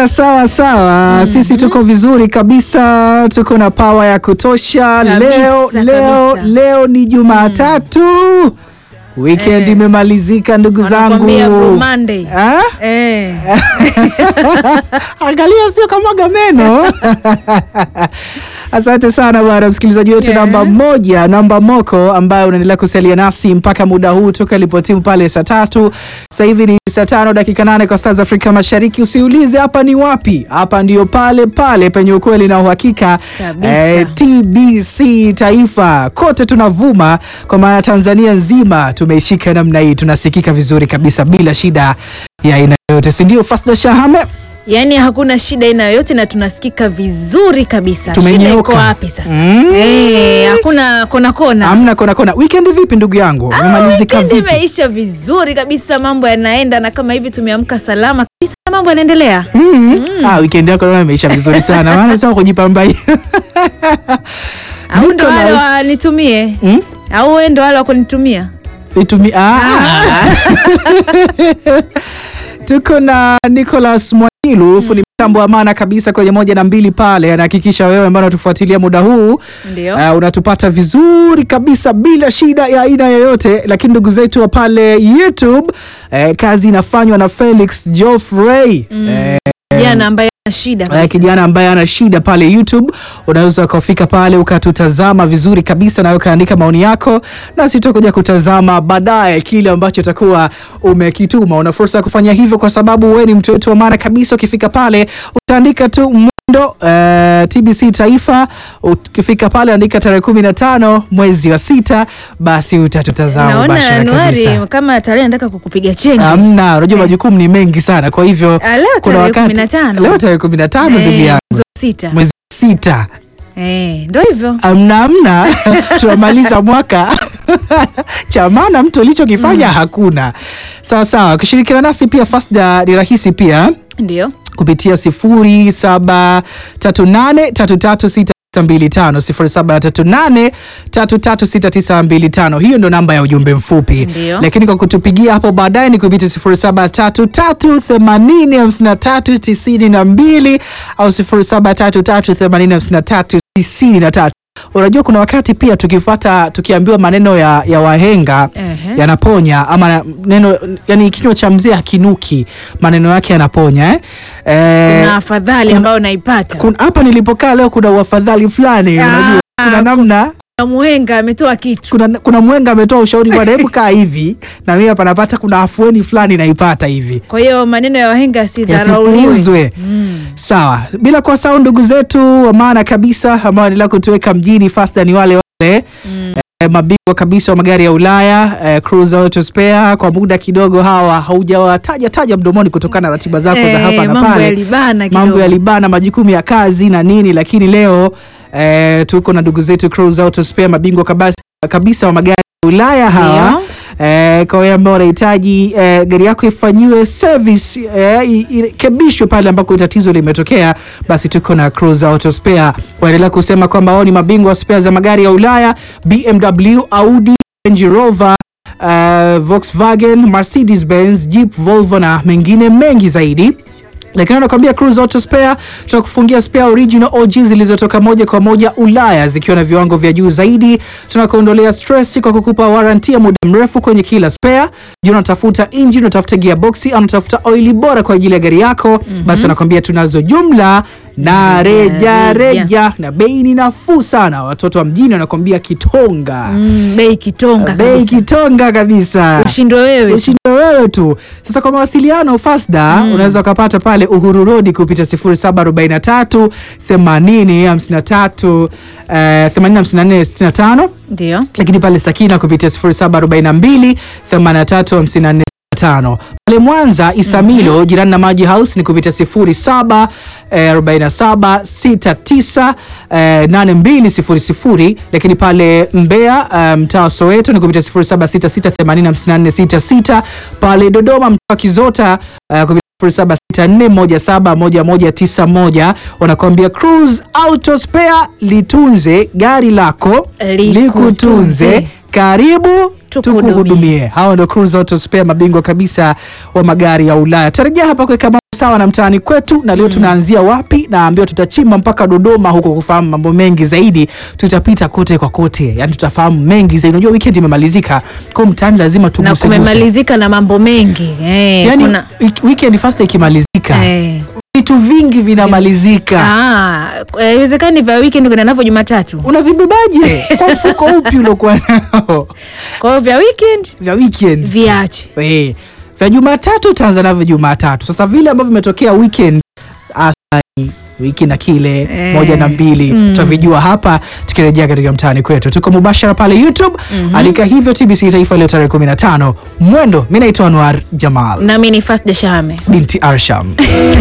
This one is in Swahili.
bwana, sawa sawa. Sisi tuko vizuri kabisa, tuko na pawa ya kutosha. Kabisa, leo leo kabisa. leo ni Jumatatu, weekend Eh. imemalizika ndugu zangu. Wanakwambia Blue Monday. Ah? Eh. Angalia, sio kama meno. Asante sana bwana msikilizaji wetu Yeah. namba moja, namba moko, ambaye unaendelea kusalia nasi mpaka muda huu toka ilipotimu pale saa tatu. Sasa hivi ni saa tano dakika nane kwa saa za Afrika Mashariki. Usiulize hapa ni wapi, hapa ndio pale pale penye ukweli na uhakika. Kabisa. TBC Taifa kote tunavuma, kwa maana Tanzania nzima tumeishika namna hii, tunasikika vizuri kabisa bila shida ya aina yoyote, si ndio? Fasda Shahame Yaani hakuna shida aina yoyote na tunasikika vizuri kabisa. Shida Tumenyooka. iko wapi sasa? Mm. Eh, hakuna kona kona. Amna kona kona. Weekend vipi ndugu yangu? Umemalizika Weekend vipi? imeisha vizuri kabisa, mambo yanaenda na kama hivi tumeamka salama kabisa, mambo yanaendelea. Mm. Ah, weekend yako naona imeisha vizuri sana. Maana sema kujipamba hii. Au ndo wale Nicholas. wanitumie Mm? au wewe ndo wale wa kunitumia? Itumi ah. Tuko na Nicholas Mwailu fundi mitambo wa maana kabisa kwenye moja na mbili pale, anahakikisha wewe ambao unatufuatilia muda huu Ndio. Uh, unatupata vizuri kabisa bila shida ya aina yoyote, lakini ndugu zetu wa pale YouTube eh, kazi inafanywa na Felix Geoffrey eh, Jana ambaye ana shida Eh, kabisa. kijana ambaye ana shida pale YouTube, unaweza ukafika pale ukatutazama vizuri kabisa na ukaandika maoni yako, nasi tutakuja kutazama baadaye kile ambacho utakuwa umekituma. Una fursa ya kufanya hivyo kwa sababu wewe ni mtu wetu wa maana kabisa. Ukifika pale utaandika tu Mwendo eh, TBC Taifa. Ukifika pale andika tarehe kumi na tano mwezi wa sita, basi utatutazama Naona mubashara Januari kabisa. kama tarehe nataka kukupiga chenga. Amna, unajua majukumu ni mengi sana, kwa hivyo Ah, leo kuna tarehe wakati 15. leo tarehe kumi na tano ndugu Eh, yangu mwezi wa sita. mwezi wa sita Eh, ndo hivyo. amna amna tunamaliza mwaka cha maana mtu alichokifanya hakuna sawa sawa kushirikiana nasi pia Fasda ni rahisi pia Ndio. kupitia 0738336925 0738336925 hiyo ndo namba ya ujumbe mfupi Ndio. lakini kwa kutupigia hapo baadaye ni kupitia 0733805392 au 0733805393 unajua kuna wakati pia tukipata tukiambiwa maneno ya, ya wahenga Ehe. yanaponya ama neno yani kinywa cha mzee hakinuki maneno yake yanaponya eh? Eh, Kuna afadhali ambayo naipata. kun- hapa nilipokaa leo kuna uafadhali fulani Ah, unajua kuna namna Kuna muhenga ametoa kitu. kuna, kuna mwenga ametoa ushauri bwana hebu kaa hivi na mimi hapa napata kuna afueni fulani naipata hivi Kwa hiyo maneno ya wahenga yasidharauliwe. yasipuuzwe sawa bila kuwasahau ndugu zetu wa maana kabisa ambao wanaendelea kutuweka mjini fasta ni wale wale eh, mabingwa kabisa wa magari ya Ulaya eh, Cruise Auto Spare kwa muda kidogo hawa haujawataja taja mdomoni kutokana na ratiba zako za Eh, hapa na mambo pale yalibana kidogo. mambo yalibana majukumu ya kazi na nini lakini leo eh, tuko na ndugu zetu Cruise Auto Spare mabingwa kabisa, kabisa wa magari ya Ulaya hawa Ndio. Eh, kwa wale ambao wanahitaji eh, gari yako ifanyiwe service eh, i- irekebishwe pale ambako tatizo limetokea, basi tuko na Cruise Auto Spare. Waendelea kusema kwamba wao ni mabingwa wa spare za magari ya Ulaya, BMW, Audi, Range Rover eh, Volkswagen, Mercedes Benz, Jeep, Volvo na mengine mengi zaidi lakini anakwambia Cruise Auto Spare tunakufungia spare original OG zilizotoka moja kwa moja Ulaya zikiwa na viwango vya juu zaidi. Tunakuondolea stress kwa kukupa warranty ya muda mrefu kwenye kila spare. Je, unatafuta engine, unatafuta gearbox au unatafuta oili bora kwa ajili ya gari yako? Basi wanakwambia tunazo jumla na reja reja. reja na bei ni nafuu sana. Watoto wa mjini wanakwambia kitonga, Mm, bei kitonga bei kabisa. kitonga kabisa Ushindwe wewe. ushinde wewe tu. Sasa kwa mawasiliano Fasda unaweza ukapata pale Uhuru Road kupita 0743 80 53 eh, 80 54 65 Ndio. lakini pale Sakina kupitia 0742 83 54 tano pale Mwanza Isamilo jirani na Maji House ni kupitia 07 eh, 47 69 eh, 8200, lakini pale Mbeya eh, mtaa wa Soweto ni kupitia 0766805466, pale Dodoma mtaa wa Kizota eh, kupitia 0764171191 wanakuambia Cruise Auto Spare, litunze gari lako Likutunze. likutunze. Karibu Tukuhudumie. tukuhudumie. Hawa ndio Cruise Auto Spare, mabingwa kabisa wa magari ya Ulaya. Tarejea hapa kuweka mambo sawa na mtaani kwetu, na leo tunaanzia wapi? Naambiwa tutachimba mpaka Dodoma huko kufahamu mambo mengi zaidi. Tutapita kote kwa kote, yani tutafahamu mengi zaidi. Unajua weekend imemalizika, kwa mtaani lazima na tuguse kumemalizika na mambo mengi eh, yani, kuna, wik- weekend first ikimalizika eh, vitu vingi vinamalizika. ah, eh, iwezekani vya weekend kuna navyo Jumatatu. Unavibebaje kwa mfuko upi uliokuwa nao Kwa hiyo vya weekend vya weekend? viache. Eh, vya Jumatatu utaanza navyo Jumatatu. Sasa vile ambavyo vimetokea weekend athari wiki na kile Eh, moja na mbili mm. tutavijua hapa tukirejea katika mtaani kwetu. Tuko mubashara pale YouTube andika hivyo TBC Taifa leo tarehe 15 mwendo. Mi naitwa Anwar Jamal Nami ni Fast Deshame. binti Arsham.